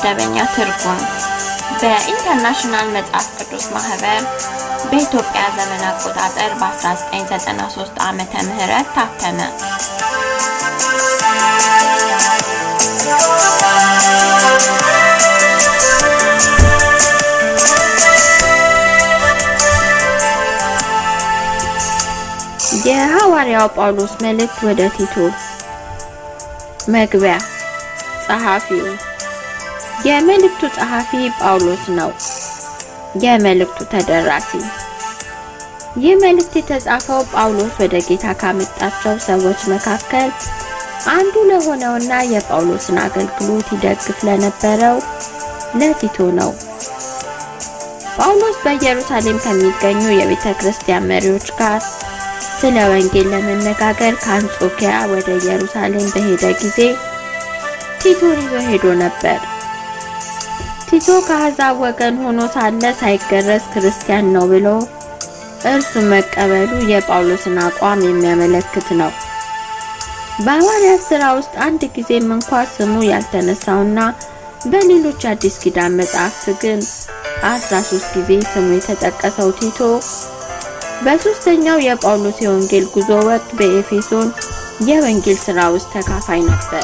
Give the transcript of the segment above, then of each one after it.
መደበኛ ትርጉም በኢንተርናሽናል መጽሐፍ ቅዱስ ማህበር በኢትዮጵያ ዘመን አቆጣጠር በ1993 ዓመተ ምህረት ታተመ። የሐዋርያው ጳውሎስ መልእክት ወደ ቲቶ መግቢያ ጸሐፊው የመልእክቱ ጸሐፊ ጳውሎስ ነው። የመልእክቱ ተደራሲ ይህ መልእክት የተጻፈው ጳውሎስ ወደ ጌታ ካመጣቸው ሰዎች መካከል አንዱ ለሆነውና የጳውሎስን አገልግሎት ይደግፍ ለነበረው ለቲቶ ነው። ጳውሎስ በኢየሩሳሌም ከሚገኙ የቤተ ክርስቲያን መሪዎች ጋር ስለ ወንጌል ለመነጋገር ከአንጾኪያ ወደ ኢየሩሳሌም በሄደ ጊዜ ቲቶን ይዞ ሄዶ ነበር። ቲቶ ከአሕዛብ ወገን ሆኖ ሳለ ሳይገረዝ ክርስቲያን ነው ብሎ እርሱ መቀበሉ የጳውሎስን አቋም የሚያመለክት ነው። በሐዋርያት ሥራ ውስጥ አንድ ጊዜም እንኳ ስሙ ያልተነሳውና በሌሎች አዲስ ኪዳን መጻሕፍት ግን 13 ጊዜ ስሙ የተጠቀሰው ቲቶ በሶስተኛው የጳውሎስ የወንጌል ጉዞ ወቅት በኤፌሶን የወንጌል ሥራ ውስጥ ተካፋይ ነበር።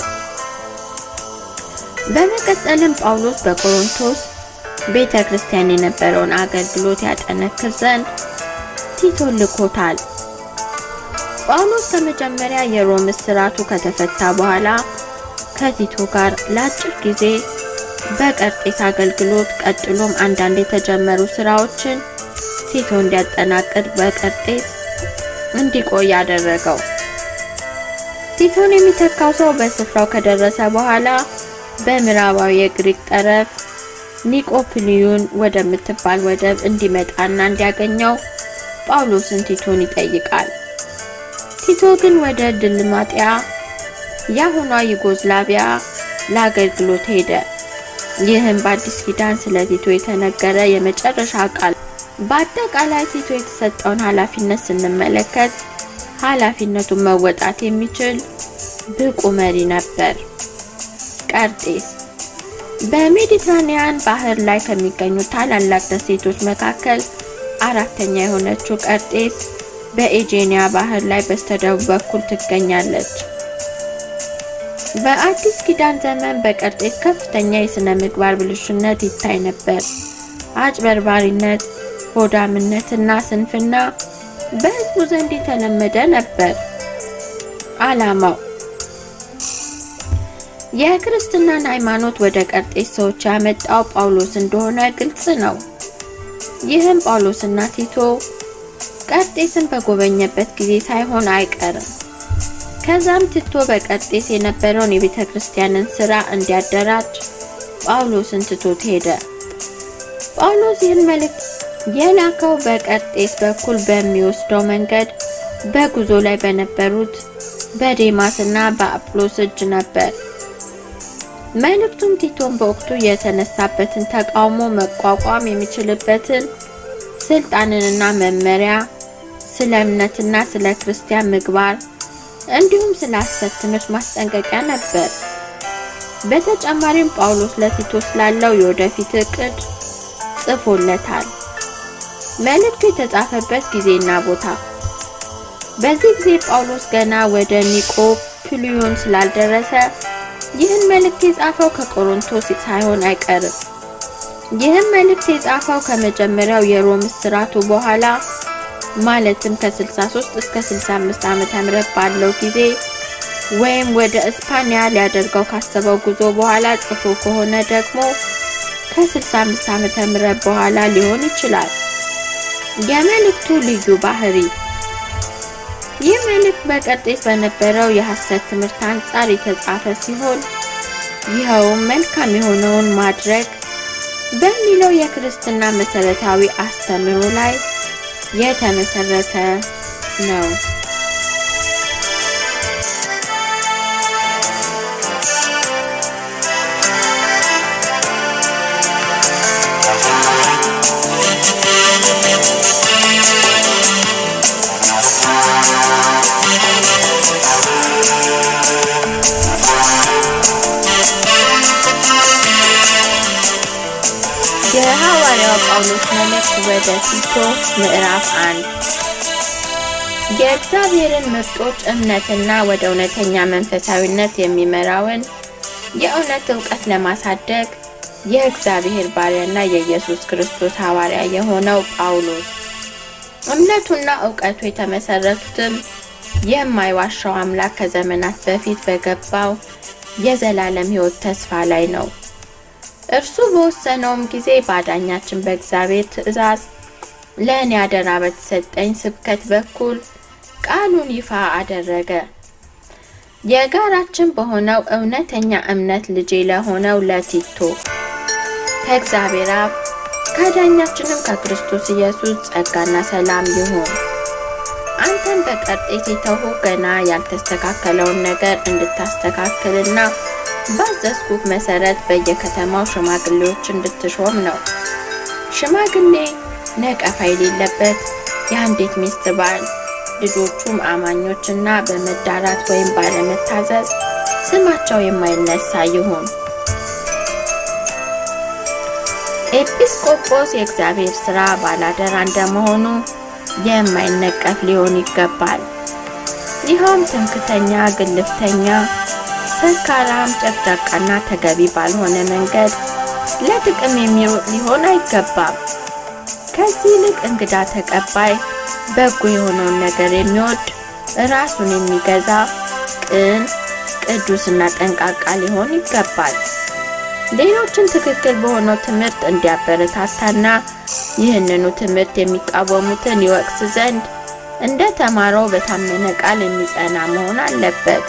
በመቀጠልም ጳውሎስ በቆሮንቶስ ቤተ ክርስቲያን የነበረውን አገልግሎት ያጠነክር ዘንድ ቲቶን ልኮታል። ጳውሎስ ከመጀመሪያ የሮም እስራቱ ከተፈታ በኋላ ከቲቶ ጋር ለአጭር ጊዜ በቀርጤስ አገልግሎት ቀጥሎም አንዳንድ የተጀመሩ ስራዎችን ቲቶ እንዲያጠናቅቅ በቀርጤስ እንዲቆይ አደረገው። ቲቶን የሚተካው ሰው በስፍራው ከደረሰ በኋላ በምዕራባዊ የግሪክ ጠረፍ ኒቆፕሊዩን ወደምትባል ወደብ እንዲመጣና እንዲያገኘው ጳውሎስን ቲቶን ይጠይቃል። ቲቶ ግን ወደ ድልማጥያ የአሁኗ ዩጎዝላቪያ ለአገልግሎት ሄደ። ይህም በአዲስ ኪዳን ስለ ቲቶ የተነገረ የመጨረሻ ቃል። በአጠቃላይ ቲቶ የተሰጠውን ኃላፊነት ስንመለከት ኃላፊነቱን መወጣት የሚችል ብቁ መሪ ነበር። ቀርጤስ በሜዲትራኒያን ባህር ላይ ከሚገኙ ታላላቅ ደሴቶች መካከል አራተኛ የሆነችው ቀርጤስ በኤጄኒያ ባህር ላይ በስተደቡብ በኩል ትገኛለች። በአዲስ ኪዳን ዘመን በቀርጤስ ከፍተኛ የሥነ ምግባር ብልሹነት ይታይ ነበር። አጭበርባሪነት፣ ሆዳምነትና ስንፍና በሕዝቡ ዘንድ የተለመደ ነበር። ዓላማው የክርስትናን ሃይማኖት ወደ ቀርጤስ ሰዎች ያመጣው ጳውሎስ እንደሆነ ግልጽ ነው። ይህም ጳውሎስና ቲቶ ቀርጤስን በጎበኘበት ጊዜ ሳይሆን አይቀርም። ከዛም ቲቶ በቀርጤስ የነበረውን የቤተ ክርስቲያንን ስራ እንዲያደራጅ ጳውሎስን ትቶት ሄደ። ጳውሎስ ይህን መልእክት የላከው በቀርጤስ በኩል በሚወስደው መንገድ በጉዞ ላይ በነበሩት በዴማስና በአጵሎስ እጅ ነበር። መልእክቱም ቲቶን በወቅቱ የተነሳበትን ተቃውሞ መቋቋም የሚችልበትን ስልጣንንና መመሪያ፣ ስለ እምነትና ስለ ክርስቲያን ምግባር እንዲሁም ስለ ሐሰት ትምህርት ማስጠንቀቂያ ነበር። በተጨማሪም ጳውሎስ ለቲቶ ስላለው የወደፊት እቅድ ጽፎለታል። መልእክቱ የተጻፈበት ጊዜና ቦታ በዚህ ጊዜ ጳውሎስ ገና ወደ ኒቆፕሊዮን ስላልደረሰ ይህን መልእክት የጻፈው ከቆሮንቶስ ሳይሆን አይቀርም። ይህን መልእክት የጻፈው ከመጀመሪያው የሮም እስራቱ በኋላ ማለትም ከ63 እስከ 65 ዓመተ ምህረት ባለው ጊዜ ወይም ወደ እስፓኒያ ሊያደርገው ካሰበው ጉዞ በኋላ ጽፎ ከሆነ ደግሞ ከ65 ዓመተ ምህረት በኋላ ሊሆን ይችላል። የመልእክቱ ልዩ ባህሪ ይህ መልእክት በቀርጤስ በነበረው የሐሰት ትምህርት አንጻር የተጻፈ ሲሆን ይኸውም መልካም የሆነውን ማድረግ በሚለው የክርስትና መሰረታዊ አስተምህሮ ላይ የተመሰረተ ነው። መልእክት ወደ ቲቶ ምዕራፍ አንድ የእግዚአብሔርን ምርጦች እምነትና ወደ እውነተኛ መንፈሳዊነት የሚመራውን የእውነት እውቀት ለማሳደግ የእግዚአብሔር ባሪያና የኢየሱስ ክርስቶስ ሐዋርያ የሆነው ጳውሎስ እምነቱና እውቀቱ የተመሰረቱትም የማይዋሻው አምላክ ከዘመናት በፊት በገባው የዘላለም ሕይወት ተስፋ ላይ ነው። እርሱ በወሰነውም ጊዜ ባዳኛችን በእግዚአብሔር ትእዛዝ ለእኔ አደራ በተሰጠኝ ስብከት በኩል ቃሉን ይፋ አደረገ። የጋራችን በሆነው እውነተኛ እምነት ልጄ ለሆነው ለቲቶ ከእግዚአብሔር አብ ከአዳኛችንም ከክርስቶስ ኢየሱስ ጸጋና ሰላም ይሁን። አንተን በቀርጤስ የተውሁ ገና ያልተስተካከለውን ነገር እንድታስተካክልና ባዘዝኩህ መሰረት በየከተማው ሽማግሌዎች እንድትሾም ነው። ሽማግሌ ነቀፋ የሌለበት የአንዲት ሚስት ባል፣ ልጆቹም አማኞችና በመዳራት ወይም ባለመታዘዝ ስማቸው የማይነሳ ይሁን። ኤጲስቆጶስ የእግዚአብሔር ሥራ ባላደራ እንደመሆኑ የማይነቀፍ ሊሆን ይገባል። ይኸውም ትምክተኛ፣ ግልፍተኛ፣ ሰካራም፣ ጨቅጫቃና ተገቢ ባልሆነ መንገድ ለጥቅም የሚሮጥ ሊሆን አይገባም። ከዚህ ይልቅ እንግዳ ተቀባይ፣ በጎ የሆነውን ነገር የሚወድ፣ ራሱን የሚገዛ፣ ቅን፣ ቅዱስና ጠንቃቃ ሊሆን ይገባል። ሌሎችን ትክክል በሆነው ትምህርት እንዲያበረታታና ይህንኑ ትምህርት የሚቃወሙትን ይወቅስ ዘንድ እንደ ተማረው በታመነ ቃል የሚጸና መሆን አለበት።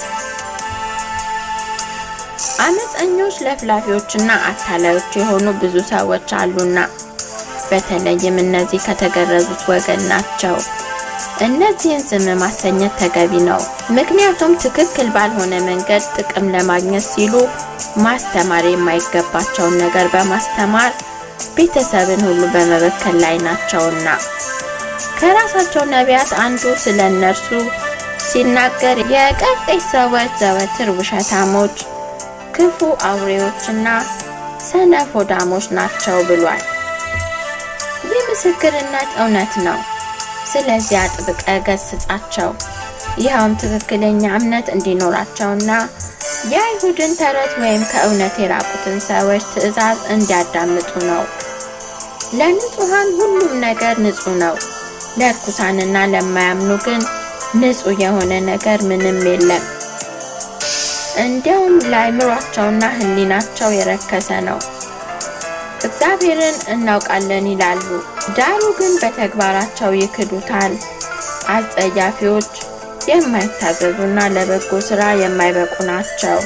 አመፀኞች፣ ለፍላፊዎችና አታላዮች የሆኑ ብዙ ሰዎች አሉና በተለይም እነዚህ ከተገረዙት ወገን ናቸው። እነዚህን ዝም ማሰኘት ተገቢ ነው። ምክንያቱም ትክክል ባልሆነ መንገድ ጥቅም ለማግኘት ሲሉ ማስተማር የማይገባቸውን ነገር በማስተማር ቤተሰብን ሁሉ በመበከል ላይ ናቸውና። ከራሳቸው ነቢያት አንዱ ስለ እነርሱ ሲናገር የቀርጤስ ሰዎች ዘወትር ውሸታሞች፣ ክፉ አውሬዎችና ሰነፎዳሞች ናቸው ብሏል። ይህ ምስክርነት እውነት ነው። ስለዚህ አጥብቀ ገስጻቸው፣ ይኸውም ትክክለኛ እምነት እንዲኖራቸውና የአይሁድን ተረት ወይም ከእውነት የራቁትን ሰዎች ትእዛዝ እንዲያዳምጡ ነው። ለንጹሐን ሁሉም ነገር ንጹሕ ነው፣ ለርኩሳንና ለማያምኑ ግን ንጹሕ የሆነ ነገር ምንም የለም። እንዲያውም ለአእምሯቸውና ሕሊናቸው የረከሰ ነው። እግዚአብሔርን እናውቃለን ይላሉ፣ ዳሩ ግን በተግባራቸው ይክዱታል። አጸያፊዎች፣ የማይታዘዙና ለበጎ ሥራ የማይበቁ ናቸው።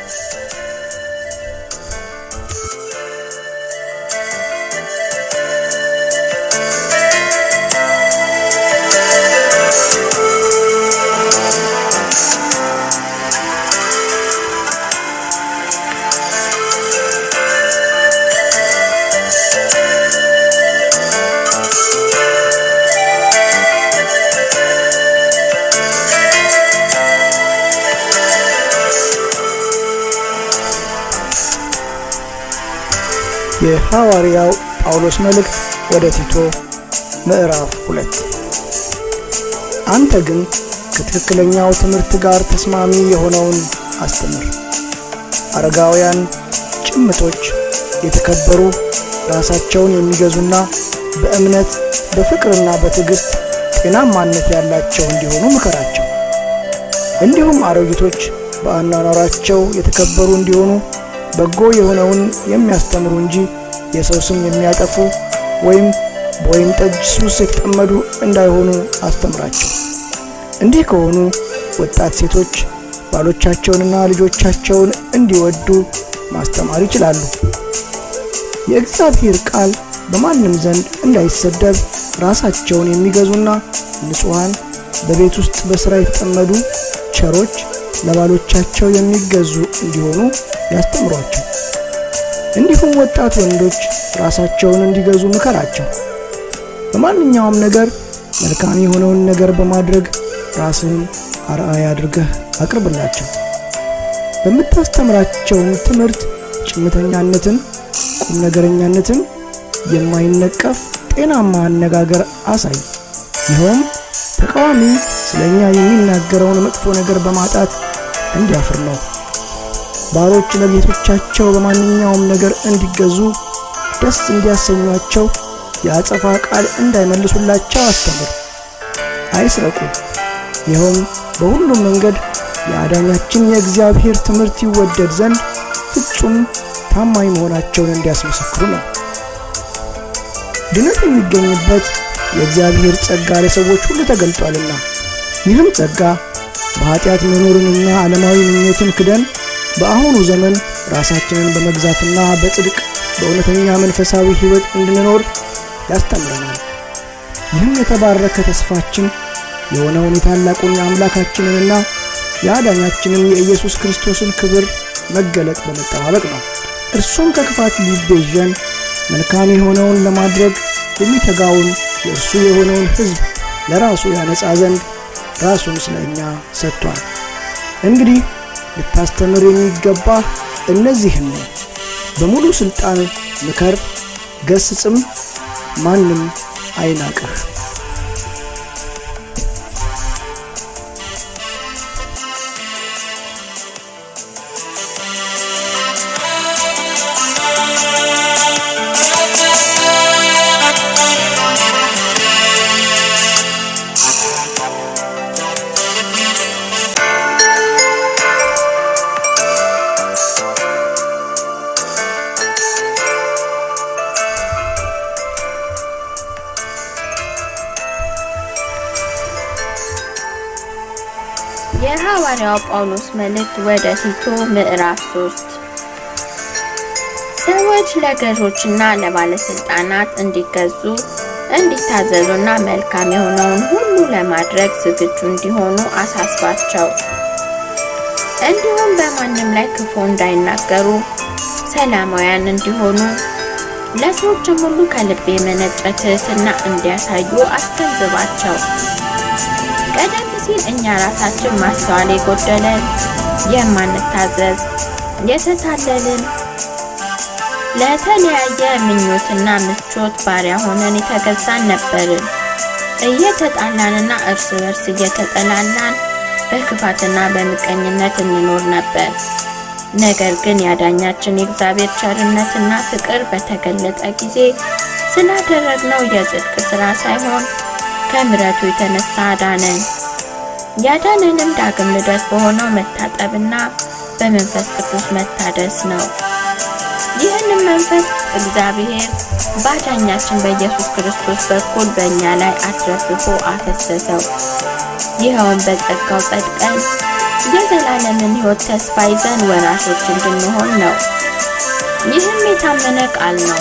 የሐዋርያው ጳውሎስ መልእክት ወደ ቲቶ ምዕራፍ ሁለት አንተ ግን ከትክክለኛው ትምህርት ጋር ተስማሚ የሆነውን አስተምር። አረጋውያን፣ ጭምቶች፣ የተከበሩ፣ ራሳቸውን የሚገዙና በእምነት በፍቅርና በትዕግሥት ጤናማነት ያላቸው እንዲሆኑ ምከራቸው። እንዲሁም አሮጊቶች በአኗኗራቸው የተከበሩ እንዲሆኑ በጎ የሆነውን የሚያስተምሩ እንጂ የሰው ስም የሚያጠፉ ወይም በወይን ጠጅ ሱስ የተጠመዱ እንዳይሆኑ አስተምራቸው። እንዲህ ከሆኑ ወጣት ሴቶች ባሎቻቸውንና ልጆቻቸውን እንዲወዱ ማስተማር ይችላሉ። የእግዚአብሔር ቃል በማንም ዘንድ እንዳይሰደብ ራሳቸውን የሚገዙና ንጹሐን፣ በቤት ውስጥ በሥራ የተጠመዱ ቸሮች፣ ለባሎቻቸው የሚገዙ እንዲሆኑ ያስተምሯቸው። እንዲሁም ወጣት ወንዶች ራሳቸውን እንዲገዙ ምከራቸው። በማንኛውም ነገር መልካም የሆነውን ነገር በማድረግ ራስህን አርአያ አድርገህ አቅርብላቸው። በምታስተምራቸውም ትምህርት ጭምተኛነትን፣ ቁም ነገረኛነትን፣ የማይነቀፍ ጤናማ አነጋገር አሳይ። ይኸውም ተቃዋሚ ስለ እኛ የሚናገረውን መጥፎ ነገር በማጣት እንዲያፍር ነው። ባሮች ለጌቶቻቸው በማንኛውም ነገር እንዲገዙ ደስ እንዲያሰኟቸው የአጸፋ ቃል እንዳይመልሱላቸው አስተምር። አይስረቁ። ይኸውም በሁሉም መንገድ የአዳኛችን የእግዚአብሔር ትምህርት ይወደድ ዘንድ ፍጹም ታማኝ መሆናቸውን እንዲያስመሰክሩ ነው። ድነት የሚገኝበት የእግዚአብሔር ጸጋ ለሰዎች ሁሉ ተገልጧልና ይህም ጸጋ በኃጢአት መኖርንና ዓለማዊ ምኞትን ክደን በአሁኑ ዘመን ራሳችንን በመግዛትና በጽድቅ በእውነተኛ መንፈሳዊ ሕይወት እንድንኖር ያስተምረናል። ይህም የተባረከ ተስፋችን የሆነውን የታላቁን የአምላካችንንና የአዳኛችንን የኢየሱስ ክርስቶስን ክብር መገለጥ በመጠባበቅ ነው። እርሱም ከክፋት ሊቤዠን መልካም የሆነውን ለማድረግ የሚተጋውን የእርሱ የሆነውን ሕዝብ ለራሱ ያነጻ ዘንድ ራሱን ስለ እኛ ሰጥቷል። እንግዲህ ልታስተምር የሚገባ እነዚህን ነው። በሙሉ ሥልጣን ምከር፣ ገስጽም፣ ማንም አይናቅህ። የሐዋርያው ጳውሎስ መልእክት ወደ ቲቶ ምዕራፍ 3 ሰዎች ለገዦችና ለባለስልጣናት እንዲገዙ እንዲታዘዙና መልካም የሆነውን ሁሉ ለማድረግ ዝግጁ እንዲሆኑ አሳስባቸው። እንዲሁም በማንም ላይ ክፉ እንዳይናገሩ ሰላማውያን እንዲሆኑ ለሰዎችም ሁሉ ከልብ የመነጨ ትሕትና እንዲያሳዩ አስገንዝባቸው። ቀደም ሲል እኛ ራሳችን ማስተዋል የጎደለን የማንታዘዝ የተታለልን ለተለያየ ምኞትና ምቾት ባሪያ ሆነን የተገዛን ነበርን። እየተጣላንና እርስ በርስ እየተጠላላን በክፋትና በምቀኝነት እንኖር ነበር። ነገር ግን ያዳኛችን የእግዚአብሔር ቸርነትና ፍቅር በተገለጠ ጊዜ ስላደረግነው የጽድቅ ሥራ ሳይሆን ከምሕረቱ የተነሳ አዳነን። ያዳነንም ዳግም ልደት በሆነው መታጠብና በመንፈስ ቅዱስ መታደስ ነው። ይህንም መንፈስ እግዚአብሔር ባዳኛችን በኢየሱስ ክርስቶስ በኩል በእኛ ላይ አትረፍርፎ አፈሰሰው። ይኸውም በጸጋው ጸድቀን የዘላለምን ሕይወት ተስፋ ይዘን ወራሾች እንድንሆን ነው። ይህም የታመነ ቃል ነው።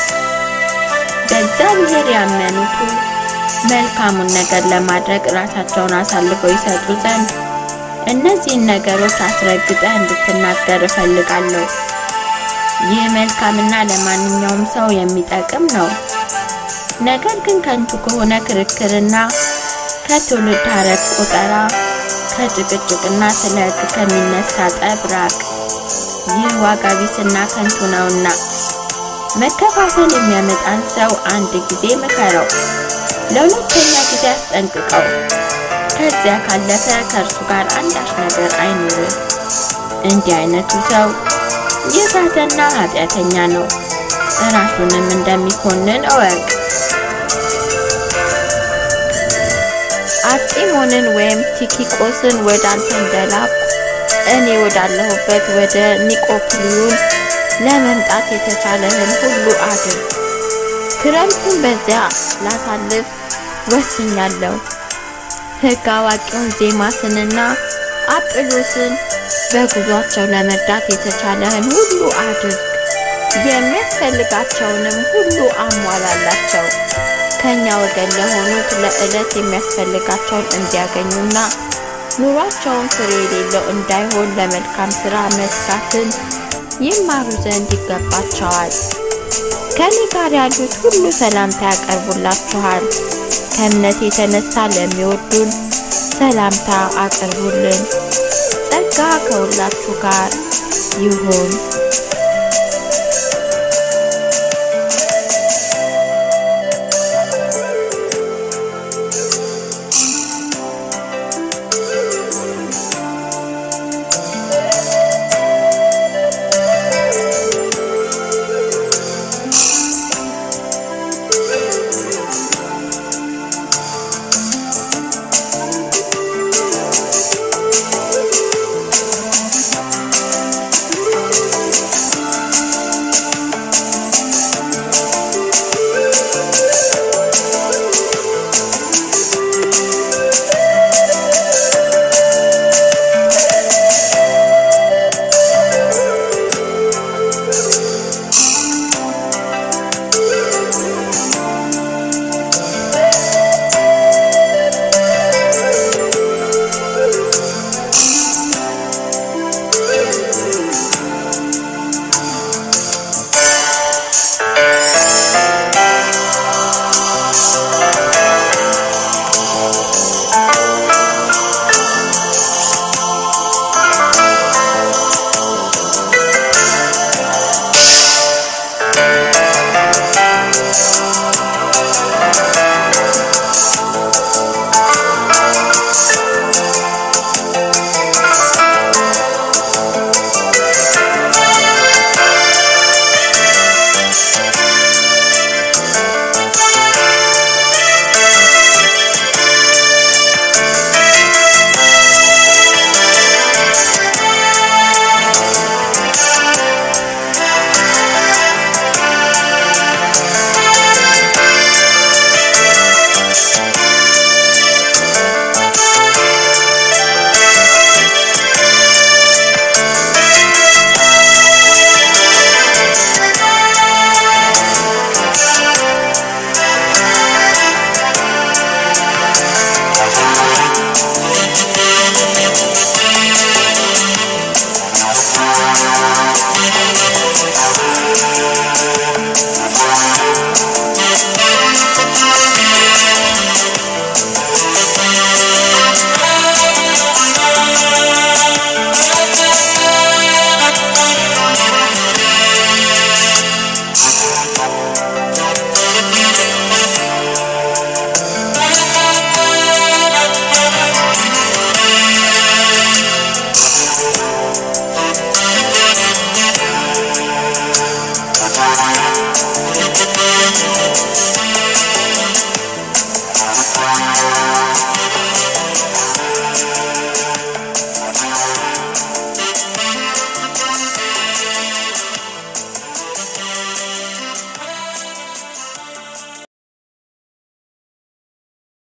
በእግዚአብሔር ያመኑቱ መልካሙን ነገር ለማድረግ ራሳቸውን አሳልፈው ይሰጡ ዘንድ እነዚህን ነገሮች አስረግጠ እንድትናገር እፈልጋለሁ። ይህ መልካምና ለማንኛውም ሰው የሚጠቅም ነው። ነገር ግን ከንቱ ከሆነ ክርክርና ከትውልድ ሐረግ ቆጠራ ከጭቅጭቅና ስለ ሕግ ከሚነሳ ጠብ ራቅ። ይህ ዋጋ ቢስና ከንቱ ነውና መከፋፈል የሚያመጣን ሰው አንድ ጊዜ ምከረው፣ ለሁለተኛ ጊዜ አስጠንቅቀው። ከዚያ ካለፈ ከእርሱ ጋር አንዳች ነገር አይኑርህ። እንዲህ አይነቱ ሰው የሳተና ኃጢአተኛ ነው፣ ራሱንም እንደሚኮንን እወቅ። አርጢሞንን ወይም ቲኪቆስን ወደ አንተ እንደላኩ እኔ ወዳለሁበት ወደ ኒቆፕሊዩን ለመምጣት የተቻለህን ሁሉ አድርግ። ክረምቱን በዚያ ላሳልፍ ወስኛለሁ። ሕግ አዋቂውን ዜማስንና አጵሎስን በጉዟቸው ለመርዳት የተቻለህን ሁሉ አድርግ። የሚያስፈልጋቸውንም ሁሉ አሟላላቸው። ከኛ ወገን ለሆኑት ለዕለት የሚያስፈልጋቸውን እንዲያገኙና ኑሯቸውን ፍሬ የሌለው እንዳይሆን ለመልካም ሥራ መትጋትን ይማሩ ዘንድ ይገባቸዋል። ከኔ ጋር ያሉት ሁሉ ሰላምታ ያቀርቡላችኋል። ከእምነት የተነሳ ለሚወዱን ሰላምታ አቅርቡልን። ጸጋ ከሁላችሁ ጋር ይሁን።